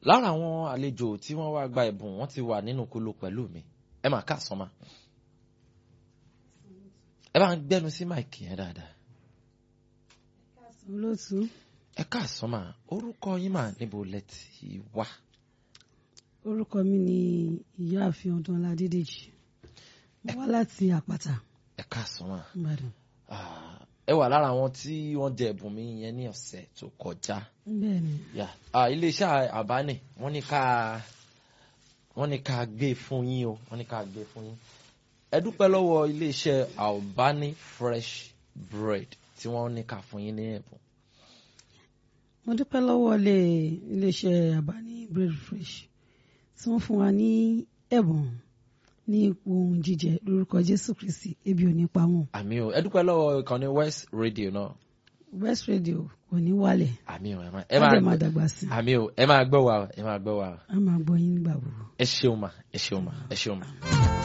lára àwọn àlejò tí wọ́n wá gba ẹ̀bùn wọ́n ti wà nínú kóló pẹ̀lú mi ẹ máa káàsán mà ẹ bá ń gbẹ́nu sí máìkì yẹn dáadáa olóòtú ẹ káàsán mà orúkọ yín mà níbo lẹ ti wá orúkọ mi ni ìyáàfin ọdúnọlá dídèjì mo wá láti àpáta ẹ káàsán mà ìbàdàn Ah, ẹ wà lára àwọn tí wọ́n jẹ ẹ̀bùn mi yẹn ní ọ̀sẹ̀ tó kọjá bẹ́ẹ̀ ni yà á iléeṣẹ́ àbánì wọ́n ní ká wọ́n ní ká gbé fún yín o wọ́n ní ká gbé fún yín ẹ dúpẹ́ lọ́wọ́ iléeṣẹ́ albani fresh bread tí wọ́n ní ká fún yín ní ẹ̀bùn mo dúpẹ́ lọ́wọ́ ilé iléeṣẹ́ àbáni bread fresh tí wọ́n fún wa ní ẹ̀bùn ní ipò ohun jíjẹ lórúkọ jésù kristi ebi ò ní pa wọn àmì o ẹ dúpẹ́ lọ́wọ́ ìkànnì west radio náà west radio kò ní wálẹ̀ àmì o ẹ máa ẹ ẹ dẹ̀ máa máa dàgbà sí i àmì o ẹ máa gbọ́ wa o, ẹ máa gbọ́ wa o. a máa gbọ́ yín nígbà gbogbo. ẹ ṣeun mà ẹ ṣeun mà ẹ ṣeun mà.